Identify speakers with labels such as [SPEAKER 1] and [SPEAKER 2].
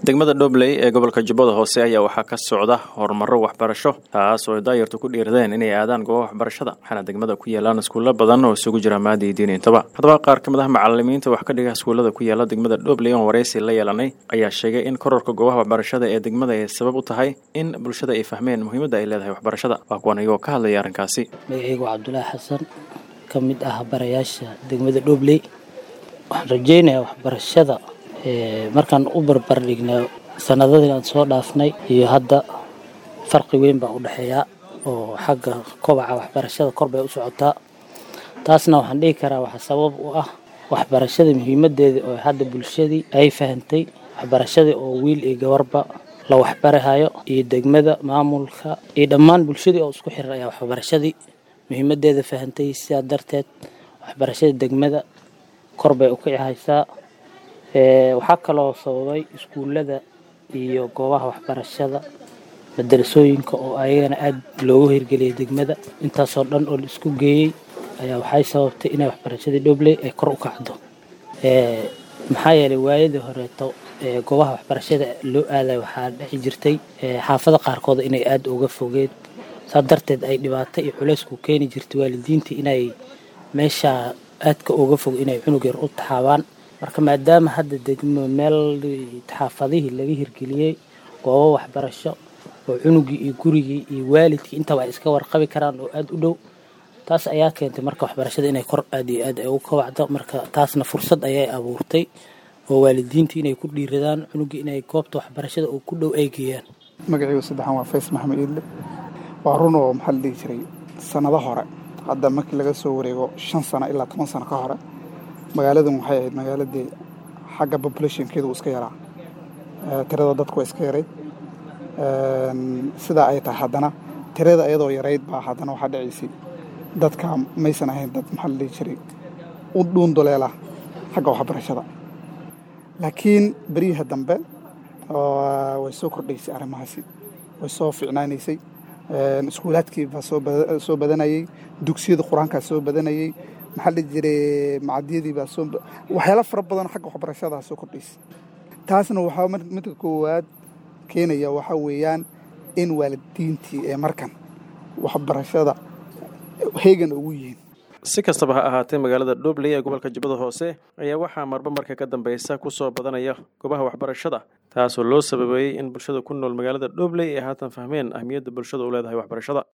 [SPEAKER 1] degmada dhobley ee gobolka jubbada hoose ayaa waxaa ka socda horumaro waxbarasho taas oo ay daayartu ku dhiiradeen inay aadaan goobaha waxbarashada waxaana degmada ku yaalaan iskuulo badan oo isugu jira maadi iyo diin intaba haddaba qaar ka mid ah macalimiinta wax ka dhiga iskuullada ku yaala degmada dhobley oon waraysi la yeelanay ayaa sheegay in kororka goobaha waxbarashada ee degmada ay sabab u tahay in bulshada ay fahmeen muhiimadda ay leedahay waxbarashada waa kuwan iyagoo ka hadlaya arrinkaasi
[SPEAKER 2] magacaygu cabdulaahi xasan ka mid ah barayaasha degmada dhobley waxaan rajeynayaa waxbarashada markaan u barbar dhignaa sanadadii aan soo dhaafnay iyo hadda farqi weyn baa u dhexeeyaa oo xagga kobaca waxbarashada kor bay u socotaa taasna waxaan dhihi karaa waxaa sabab u ah waxbarashada muhiimadeeda oo hadda bulshadii ay fahantay waxbarashadii oo wiil iyo gabarba la waxbarahayo iyo degmada maamulka iyo dhammaan bulshadii oo isku xiran ayaa waxbarashadii muhiimadeeda fahantay sidaa darteed waxbarashada degmada kor bay u kici haysaa waxaa kaloo sababay iskuullada iyo goobaha waxbarashada madarasooyinka oo ayagana aada loogu hirgeliyay degmada intaasoo dhan oo la isku geeyey ayaa waxay sababtay inay waxbarashadii dhobley ay kor u kacdo maxaa yeelay waayadii horeeto goobaha waxbarashada loo aaday waxaa dhexi jirtay xaafada qaarkood inay aada uga fogeed saa darteed ay dhibaato iyo culaysku keeni jirtay waalidiintii inay meesha aadka uga fog inay cunug yar u taxaabaan marka maadaama hadda degmo meel xaafadihii laga hirgeliyey goobo waxbarasho oo cunugii iyo gurigii iyo waalidkii intaba ay iska warqabi karaan oo aada u dhow taas ayaa keentay marka waxbarashada inay kor aad iyo aad ay ugu kabacdo marka taasna fursad ayay abuurtay oo waalidiintii inay ku dhiiradaan cunugii inay goobta waxbarashada oo ku dhow ay geeyaan
[SPEAKER 3] magacaygu saddexan waa fays maxamed iidle waa run oo maxaa la dhihi jiray sannado hore hadda markii laga soo wareego shan sano ilaa toban sano ka hore magaaladan waxay ahayd magaaladii xagga populationkeedu iska yaraa tirada dadku waa iska yarayd sidaa ay tahay haddana tirada iyadoo yarayd baa haddana waxaa dhacaysay dadka maysan ahayn dad maxaa la dhihi jiray u dhuunduleela xagga waxbarashada laakiin beriyaha dambe way soo kordhaysay arrimahaasi way soo ficnaanaysay iskuulaadkii baa soo badanayey dugsiyada qur-aankaa soo badanayey maxaa la jiray macadyadii baa soo waxyaala fara badan xagga waxbarashadaa soo kordhaysay taasna waxaa midka koowaad keenaya waxaa weeyaan in waalidiintii ee markan waxbarashada heegan ugu yihiin
[SPEAKER 1] si kastaba ha ahaatee magaalada dhobley ee gobolka jubbada hoose ayaa waxaa marba marka ka dambeysa ku soo badanaya goobaha waxbarashada taasoo loo sababeeyey in bulshada ku nool magaalada dhobley ay haatan fahmeen ahmiyadda bulshada u leedahay waxbarashada